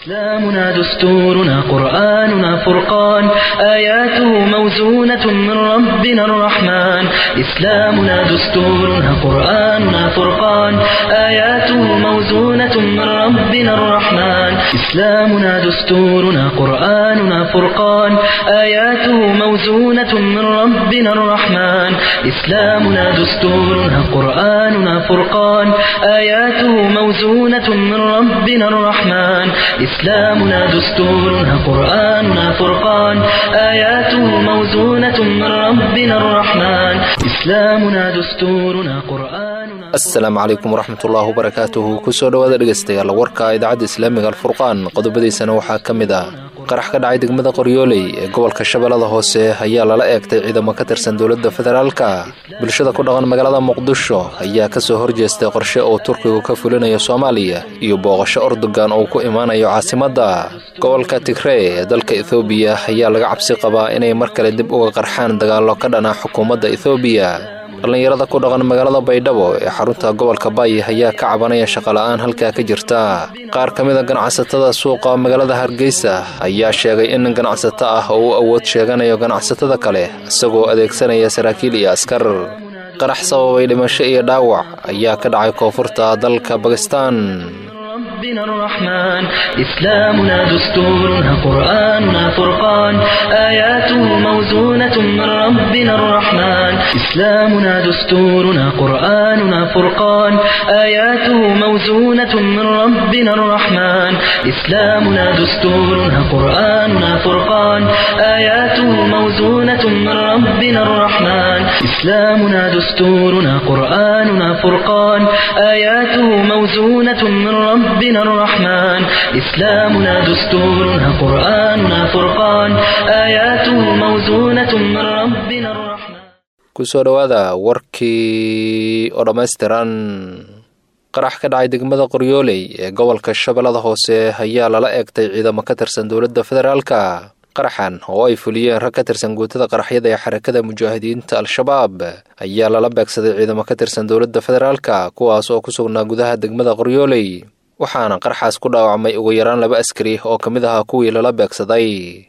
إسلامنا دستورنا قرآننا فرقان آياته موزونة من ربنا الرحمن إسلامنا دستورنا قرآننا فرقان آياته موزونة من ربنا الرحمن إسلامنا دستورنا قرآننا فرقان آياته موزونة من ربنا الرحمن إسلامنا دستورنا قرآننا فرقان آياته موزونة من ربنا الرحمن إسلامنا دستورنا قرآننا فرقان آياته موزونة من ربنا الرحمن إسلامنا دستورنا قرآننا asalaamu calaykum waraxmatullaahi wabarakaatuhu kusoo dhowaada dhegaystayaal warka idaacadda islaamiga alfurqaan qodobadiisana waxaa ka mid ah qarax ka dhacay degmada qoryooley ee gobolka shabeellada hoose ayaa lala eegtay ciidamo ka tirsan dowladda federaalka bulshada ku dhaqan magaalada muqdisho ayaa kasoo horjeestay qorshe uu turkigu ka fulinayo soomaaliya iyo booqasho ordogan uu ku imaanayo caasimadda gobolka tigrey ee dalka ethoobiya ayaa laga cabsi qabaa inay mar kale dib uga qarxaan dagaallo ka dhana xukuumadda ethoobiya dhallinyarada ku dhaqan magaalada baydhabo ee xarunta gobolka baay ayaa ka cabanaya shaqola'aan halkaa ka jirta qaar ka mid a ganacsatada suuqa magaalada hargeysa ayaa sheegay in ganacsato ah oo u awood sheeganayo ganacsatada kale isagoo adeegsanaya saraakiil iyo askar qarax sababay dhimasho iyo dhaawac ayaa ka dhacay koonfurta dalka bakistan ربنا الرحمن إسلامنا دستورنا قرآننا فرقان آياته موزونة من ربنا الرحمن إسلامنا دستورنا قرآننا فرقان آياته موزونة من ربنا الرحمن إسلامنا دستورنا قرآننا فرقان آياته موزونة من ربنا الرحمن إسلامنا دستورنا قرآننا فرقان آياته موزونة من ربنا الرحمن إسلامنا دستورنا قرآننا فرقان آياته موزونة من ربنا الرحمن kusoo dhowaada warkii oo dhammaystiran qarax ka dhacay degmada qoryooley ee gobolka shabeellada hoose ayaa lala eegtay ciidamo ka tirsan dowladda federaalka qaraxan oo ay fuliyeen rag ka tirsan guutada qaraxyada ee xarakada mujaahidiinta al-shabaab ayaa lala beegsaday ciidamo ka tirsan dowladda federaalka kuwaas oo ku sugnaa gudaha degmada qoryooley waxaana qaraxaas ku dhaawacmay ugu yaraan laba askari oo ka mid ahaa kuwii lala beegsaday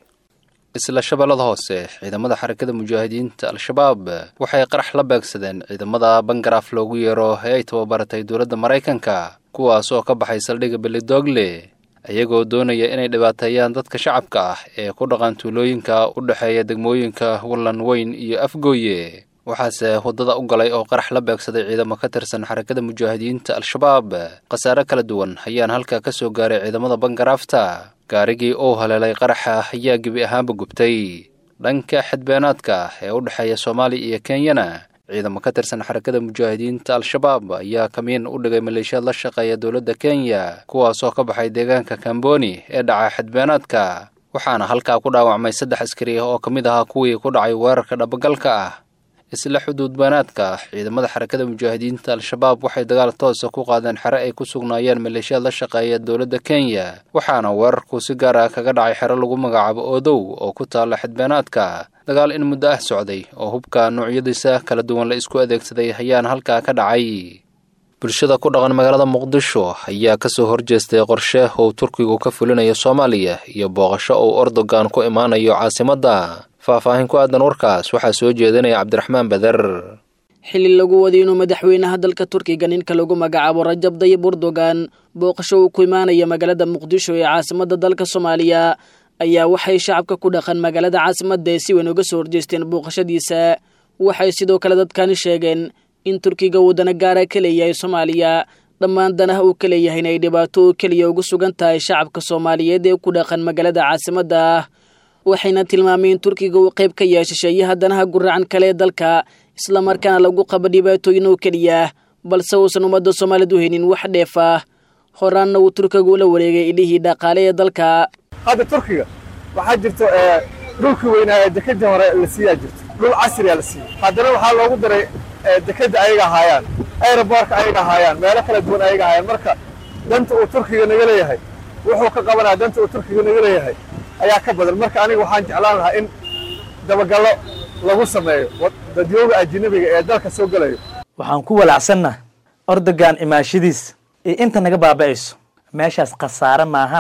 isla shabeellada hoose ciidamada xarakada mujaahidiinta al-shabaab waxay qarax la beegsadeen ciidamada bangaraaf loogu yeero ee ay tababaratay dowladda maraykanka kuwaas oo ka baxay saldhigga belidogle iyagoo doonaya inay dhibaateeyaan dadka shacabka ah ee ku dhaqan tuulooyinka u dhexeeya degmooyinka wallan weyn iyo afgooye waxaase waddada u galay oo qarax la beegsaday ciidamo ka tirsan xarakada mujaahidiinta al-shabaab khasaare kala duwan ayaan halkaa ka soo gaaray ciidamada bangaraafta gaarigii uu haleelay qaraxa ayaa gebi ahaanba gubtay dhanka xadbeenaadka ee u dhexeeya soomaaliya iyo kenyana ciidamo ka tirsan xarakada mujaahidiinta al-shabaab ayaa kamiin u dhigay maleeshiyaad la shaqeeya dowladda kenya kuwaasoo ka baxay deegaanka kamboni ee dhaca xadbeenaadka waxaana halkaa ku dhaawacmay saddex askari oo ka mid ahaa kuwii ku dhacay weerarka dhabagalka ah isla xuduud baanaadka ciidamada xarakada mujaahidiinta al-shabaab waxay dagaal toosa ku qaadeen xere ay ku sugnaayeen maleeshiyaad la shaqeeya dowladda kenya waxaana weerarku si gaar ah kaga dhacay xero lagu magacaabo oodow oo ku taalla xadbeenaadka dagaal in muddo ah socday oo hubka noocyadiisa kala duwan la isku adeegsaday ayaana halkaa ka dhacay bulshada ku dhaqan magaalada muqdisho ayaa kasoo horjeestay qorshe uu turkigu ka fulinayo soomaaliya iyo booqasho uu ordogan ku imaanayo caasimadda faahfaahin ku aadan warkaas waxaa soo jeedinaya cabdiraxmaan bader xilli lagu waday inuu madaxweynaha dalka turkiga ninka lagu magacaabo rajab dayib erdogan booqasho uu ku imaanaya magaalada muqdisho ee caasimadda dalka soomaaliya ayaa waxay shacabka ku dhaqan magaalada caasimadda ee si weyn uga soo horjeesteen booqashadiisa waxay sidoo kale dadkani sheegeen in turkiga uu dana gaara ka leeyahay soomaaliya dhammaan danaha uu ka leeyahayna ay dhibaato oo keliya ugu sugan tahay shacabka soomaaliyeed ee ku dhaqan magaalada caasimadda waxayna tilmaameen in turkiga uu qayb ka yahay shisheeyaha danaha guracan kale ee dalka islamarkaana lagu qabo dhibaatooyin oo keliya balse uusan ummadda soomaaliyeed u haynin wax dheef ah horaanna uu turkiga ula wareegay ilihii dhaqaale ee dalka hadda turkiga waxaa jirto dhulkii weynaa ee dekadii hore la siiyaa jirto dhul casriya la siiya haddana waxaa loogu daray dekadda ayaga ahaayaan aeroboorka ayaga ahaayaan meelo kala duwan ayaga ahaayaan marka danta uu turkiga naga leeyahay wuxuu ka qabanaya danta uu turkiga naga leeyahay ayaa ka badan marka aniga waxaan jeclaan lahaa in dabagallo lagu sameeyo dadyooga ajinabiga ee dalka soo gelayo waxaan ku walacsanna ordogan imaashadiis iyo inta naga baaba'ayso meeshaas khasaare maahane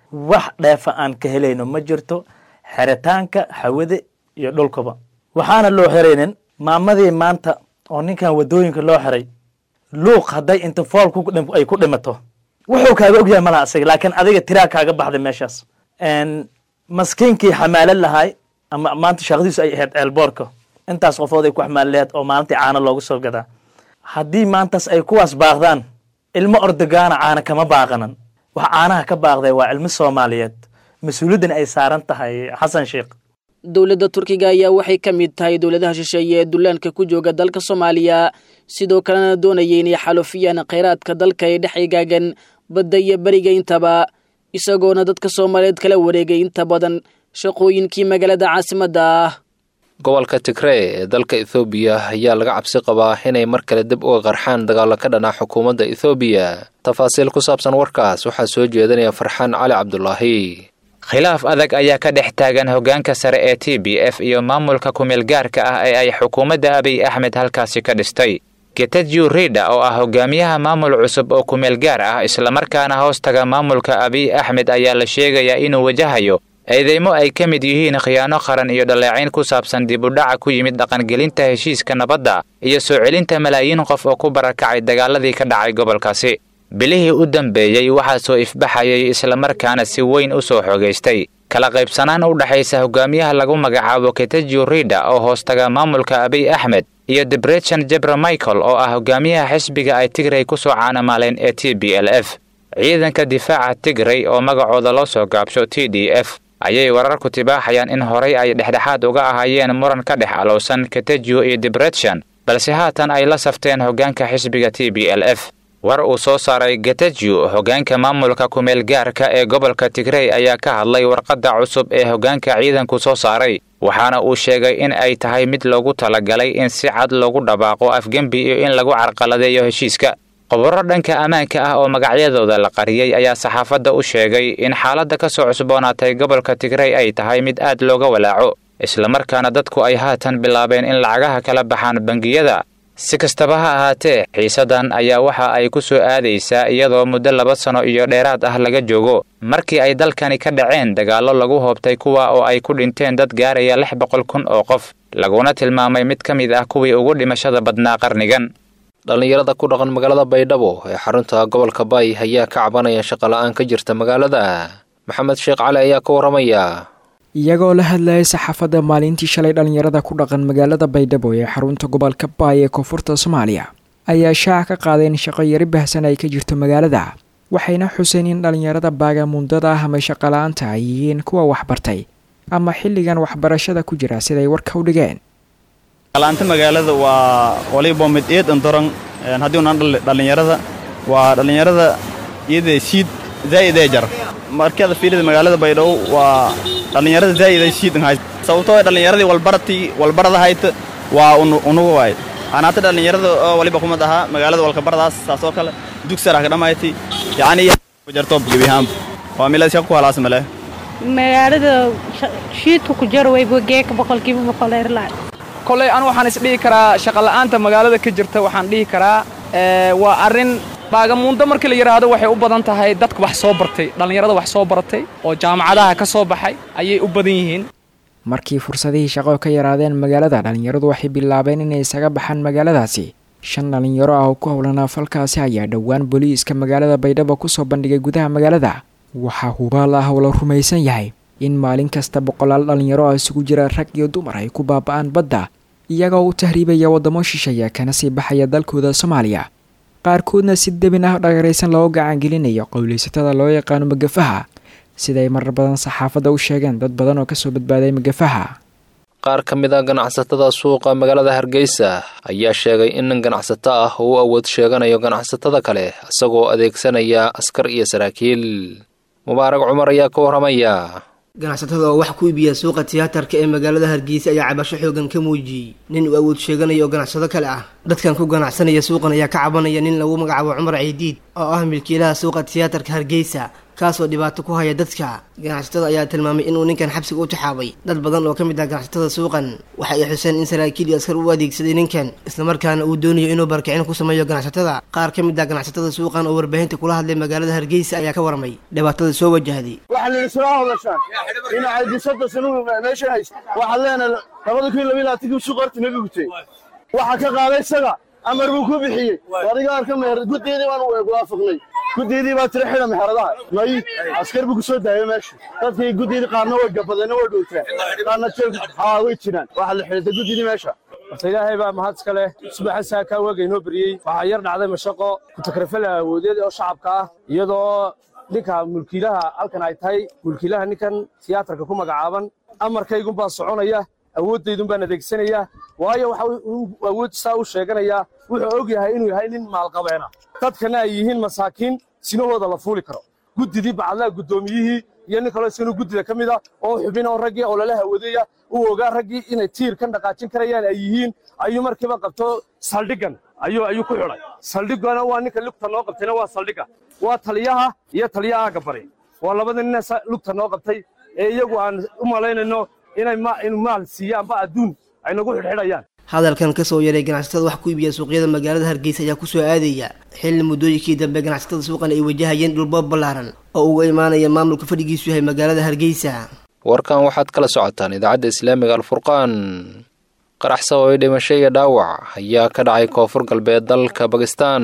wax dheefa aan ka helayno ma jirto xeritaanka hawada iyo dhulkaba waxaana loo xiraynin maamadii maanta oo ninkan wadooyinka loo xiray luuq hadday inta fool ay ku dhimato wuxuu kaaga ogyahay malaha isaga laakiin adiga tiraa kaaga baxday meeshaas maskiinkii xamaalad lahay ama maanta shaqadiisu ay ahayd ceelboorka intaas qofood ay ku xamaali lahayd oo maalintii caano loogu soo gadaa haddii maantaas ay kuwaas baaqdaan ilmo ordogaana caana kama baaqanan wax caanaha ka baaqday waa ilmo soomaaliyeed mas-uuliyaddan ay saaran tahay xasan sheekh dowladda turkiga ayaa waxay ka mid tahay dowladaha shisheeye ee dullaanka ku jooga dalka soomaaliya sidoo kalena doonaya inay xalufiyaan khayraadka dalka ee dhex egaagan badda iyo beriga intaba isagoona dadka soomaaliyeed kala wareegay inta badan shaqooyinkii magaalada caasimadda ah gobolka tigree ee dalka ethoobiya ayaa laga cabsi qabaa inay mar kale dib uga qarxaan dagaalo ka dhanaa xukuumadda ethoobiya tafaasiil ku saabsan warkaas waxaa soo jeedinaya farxaan cali cabdulaahi khilaaf adag ayaa ka dhex taagan hoggaanka sare ee t b f iyo maamulka kumeel gaarka ah ee ay xukuumadda abiy axmed halkaasi ka dhistay getajyu rida oo ah hogaamiyaha maamul cusub oo kumeel gaar ah islamarkaana hoostaga maamulka abiy axmed ayaa la sheegayaa inuu wajahayo eedeymo ay ka mid yihiin khiyaano qaran iyo dhaleecayn ku saabsan dib u dhaca ku yimid dhaqangelinta heshiiska nabadda iyo soo celinta malaayiin qof oo ku barakacay dagaaladii ka dhacay gobolkaasi bilihii u dambeeyey waxaa soo ifbaxayay islamarkaana si weyn u soo xogaystay kala qaybsanaan u dhexaysa hogaamiyaha lagu magacaabo ketajyu rida oo hoostaga maamulka abiy axmed iyo debrechan jebra michael oo ah hogaamiyaha xisbiga ay tigray ku soo caanamaaleen ee t b l f ciidanka difaaca tigray oo magacooda loo soo gaabsho t d f ayay wararku tibaaxayaan in horay ay dhexdhexaad uga ahaayeen muran ka dhex alowsan ketajyu iyo debrechan balse haatan ay la safteen hoggaanka xisbiga t b l f war uu soo saaray getajyu hoggaanka maamulka kumeel gaarka ee gobolka tigrey ayaa ka hadlay warqadda cusub ee hoggaanka ciidanku soo saaray waxaana uu sheegay in ay tahay mid loogu talagalay in si cad loogu dhabaaqo afgembi iyo in lagu carqaladeeyo heshiiska qobaro dhanka ammaanka ah oo magacyadooda la qariyey ayaa saxaafadda u sheegay in xaaladda ka soo cusboonaatay gobolka tigrey ay tahay mid aad looga walaaco islamarkaana dadku ay haatan bilaabeen in lacagaha kala baxaan bangiyada si kastaba ha ahaatee xiisadan ayaa waxa ay ku soo aadaysaa iyadoo muddo laba sano iyo dheeraad ah laga joogo markii ay dalkani ka dhaceen dagaallo lagu hoobtay kuwa oo ay ku dhinteen dad gaaraya lix boqol kun oo qof laguna tilmaamay mid ka mid ah kuwii ugu dhimashada badnaa qarnigan dhallinyarada ku dhaqan magaalada baydhabo ee xarunta gobolka bay ayaa ka cabanaya shaqola'aan ka jirta magaalada maxamed sheekh cali ayaa ka warramaya iyagoo la hadlayay saxaafadda maalintii shalay dhallinyarada ku dhaqan magaalada baydhabo ee xarunta gobolka baay ee koonfurta soomaaliya ayaa shaaca ka qaadeen shaqo yari bahsan ay ka jirto magaalada waxayna xuseen in dhallinyarada baagamuundada ah ama shaqola'aanta ay yihiin kuwa waxbartay ama xilligan waxbarashada ku jira siday warka u dhigeen shaqola'aanta magaalada waa waliba mid eed andoran haddii unaan dhallinyarada waa dhallinyarada iyada siid zaa'idee jar markada fiirida magaalada baydhabo waa dhallinyarada zaa'ida shiidan hayst sababtoo dhallinyaradii walbaratii walbarada hayta waa unugu waay anaata dhallinyarada oo waliba kumad ahaa magaalada walkabaradaas saasoo kale dugsara ka dhamayti yacni jarto gebiyahaanba waa milad shaqo ku halaas male magaalada shiidka ku jar wayba geeka boqolkiiba boqol eerlaa koley anu waxaan isdhihi karaa shaqola'aanta magaalada ka jirta waxaan dhihi karaa waa arrin baagamuundo markii la yidhaahdo waxay u badan tahay dadka wax soo bartay dhallinyarada wax soo baratay oo jaamacadaha ka soo baxay ayay u badan yihiin markii fursadihii shaqo ka yaraadeen magaalada dhallinyaradu waxay bilaabeen inay isaga baxaan magaaladaasi shan dhallinyaro ah oo ku howlanaa falkaasi ayaa dhowaan booliiska magaalada baydhabo kusoo bandhigay gudaha magaalada waxaa hubaal ah oo la rumaysan yahay in maalin kasta boqolaal dhallinyaro ah isugu jira rag iyo dumar ay ku baaba'aan badda iyagoo u tahriibaya waddamo shisheeya kana sii baxaya dalkooda soomaaliya qaarkoodna si debin ah dhagaraysan loo gacangelinayo qowlaysatada loo yaqaano magafaha siday marar badan saxaafadda u sheegeen dad badan oo kasoo badbaaday magafaha qaar ka mid a ganacsatada suuqa magaalada hargeysa ayaa sheegay in nin ganacsato ah oo u awood sheeganayo ganacsatada kale isagoo adeegsanaya askar iyo saraakiil mubaarag cumar ayaa ka warramaya ganacsatada oo wax ku iibiya suuqa tiyaatarka ee magaalada hargeysa ayaa cabasho xoogan ka muujiyey nin uu awood sheeganaya oo ganacsado kale ah dadkan ku ganacsanaya suuqan ayaa ka cabanaya nin lagu magacaabo cumar ciidiid oo ah milkiilaha suuqa tiyaatarka hargeysa kaasoo dhibaato ku haya dadka ganacsatada ayaa tilmaamay inuu ninkan xabsiga u taxaabay dad badan oo ka mid ah ganacsatada suuqan waxa ay xuseen in saraakiil iyo askar u adeegsaday ninkan islamarkaana uu doonayo inuu barkicin ku sameeyo ganacsatada qaar ka mid ah ganacsatada suuqan oo warbaahinta kula hadlay magaalada hargeysa ayaa ka warmay dhibaatada soo wajahday waxaa la yidhi soo hadashaan dhinaca disada sanugu meesha haysa waxaad leenahay labada kun iyo labiyo labaatankii suuq horta naga gutay waxaa ka qaaday isaga amar buu ku bixiyey adiga arka meher guddeedii baan waafaqnay guddeedii baa tira xidha meheradaha may askar buu ku soo daayay meesha dadkii guddeedii qaarna way gabadeenna way dhowtaan qaarna jeel haa way jiraan waxaa la xidhatay guddeedii meesha horta ilaahay baa mahad iska leh subaxa saakaa weega inoo beriyey waxaa yar dhacday mashaqo kutakrafala awoodeed oo shacabka ah iyadoo ninka mulkiilaha halkan ay tahay mulkiilaha ninkan tiyaatarka ku magacaaban amarkaygunbaa soconaya awooddaydunbaan adeegsanaya waayo waxa awood saa u sheeganayaa wuxuu og yahay inuu yahay nin maalqabeena dadkana ay yihiin masaakiin sinahooda la fuuli karo guddidii bacadlaha guddoomiyihii iyo nin kaloo isagana guddida ka mid a oo xubin oo raggii oo lala hawadeeya uu ogaa raggii inay tiir ka dhaqaajin karayaan ay yihiin ayuu markiiba qabto saldhigan ayuu ayuu ku xidhay saldhigana waa ninka lugta noo qabtayna waa saldhiga waa taliyaha iyo taliyaha agga bari waa labada nina lugta noo qabtay ee iyagu aan u malaynayno inay inuu maal siiyaanba adduun ay nagu xidhxidhayaan hadalkan ka soo yaray ganacsatada wax ku iibiya suuqyada magaalada hargeysa ayaa kusoo aadaya xilli muddooyinkii dambe ganacsatada suuqan ay wajahayeen dhulboob ballaaran oo uga imaanaya maamulka fadhigiisu yahay magaalada hargeysa warkan waxaad kala socotaan idaacadda islaamiga alfurqaan qarax sababay dhimasho iyo dhaawac ayaa ka dhacay koonfur galbeed dalka bakistan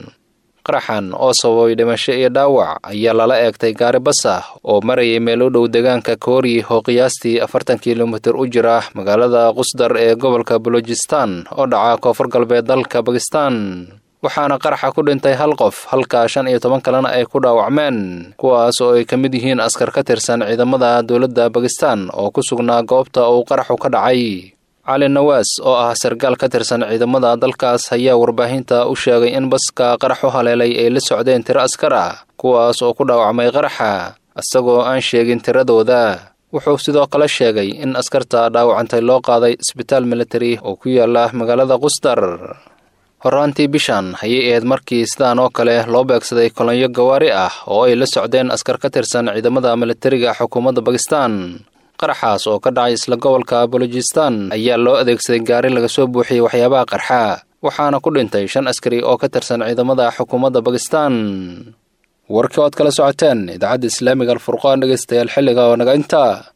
qaraxan oo sababay dhimasho iyo dhaawac ayaa lala eegtay gaari bas ah oo marayay meel u dhow deegaanka koori oo qiyaastii afartan kilomitir u jira magaalada qusdar ee gobolka balojistan oo dhaca koonfur galbeed dalka bakistan waxaana qaraxa ku dhintay hal qof halka shan iyo toban kalena ay ku dhaawacmeen kuwaas oo ay ka mid yihiin askar ka tirsan ciidamada dowladda bakistan oo ku sugnaa goobta uu qaraxu ka dhacay cali nawaas oo ah sargaal ka tirsan ciidamada dalkaas ayaa warbaahinta u sheegay in baska qarax u haleelay ay la socdeen tiro askar ah kuwaas oo ku dhaawacmay qaraxa isagoo aan sheegin tiradooda wuxuu sidoo kale sheegay in askarta dhaawacantay loo qaaday isbitaal militari oo ku yaala magaalada qusdar horraantii bishan ayay ahayd markii sidaan oo kale loo beegsaday kolonyo gawaari ah oo ay la socdeen askar ka tirsan ciidamada militariga xukuumadda bakistan qaraxaas oo ka dhacay isla gobolka balojistan ayaa loo adeegsaday gaari laga soo buuxiyey waxyaabaha qarxa waxaana ku dhintay shan askari oo ka tirsan ciidamada xukuumadda bakistan warkii ood kala socoteen idaacadda islaamiga alfurqaan dhegeystayaal xilliga oo naga intaa